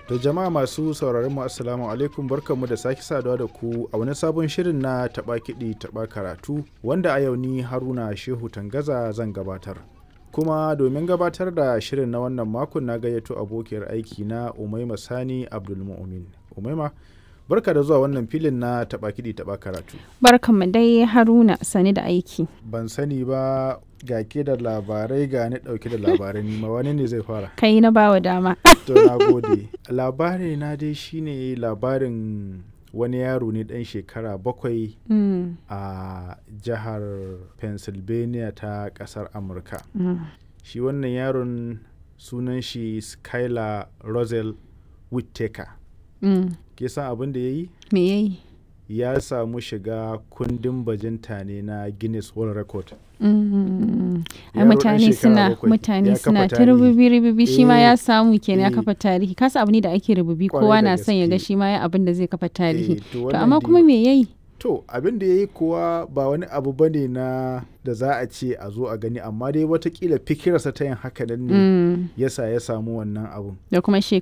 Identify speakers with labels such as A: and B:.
A: To jama'a masu sauraron mu assalamu alaikum barkanmu da sake saduwa da ku a wani sabon shirin na taɓa kiɗi taɓa karatu wanda a yau ni Haruna Shehu Tangaza zan gabatar. Kuma domin gabatar da shirin na wannan makon na gayyato abokiyar aiki na Umaima Sani Abdulmu'min. Umaima barka da zuwa wannan filin na taɓa kiɗi taɓa karatu.
B: Barkanmu dai Haruna sani da aiki.
A: Ban sani ba ga ke da labarai ga ni ɗauke da labarai nima wani ne zai fara.
B: Kai na bawa dama.
A: To na gode. Labari na dai shine labarin wani yaro ne ɗan shekara bakwai
B: Mm,
A: a jihar Pennsylvania ta ƙasar Amurka.
B: mm,
A: Shi wannan yaron sunan shi Skylar Rosel Whittaker.
B: mm.
A: Ke san abin da ya yi?
B: Me yayi?
A: Ya samu shiga kundin bajinta ne na Guinness World Record.
B: Mm, Ai
A: Yaro ɗan
B: mutane
A: shekara
B: suna
A: bakwai
B: mutane
A: ya
B: suna
A: kafa
B: ta
A: tarihi.
B: rububi rububi shi ma
A: Eh,
B: ya samu kenan ya
A: eh.
B: kafa tarihi kasa abu ne da ake rububi
A: Kwarai
B: kowa
A: da
B: na son ya ga
A: gaske.
B: shi ma ya abin da zai kafa tarihi
A: Eh, to
B: to
A: wannan
B: amma
A: dai-
B: kuma me yayi
A: To abin da ya yi kuwa ba wani abu ba ne na da za a ce a zo a gani amma dai watakila fikirarsa ta yin haka nan ne
B: Mm,
A: yasa ya samu wannan abun.
B: da kuma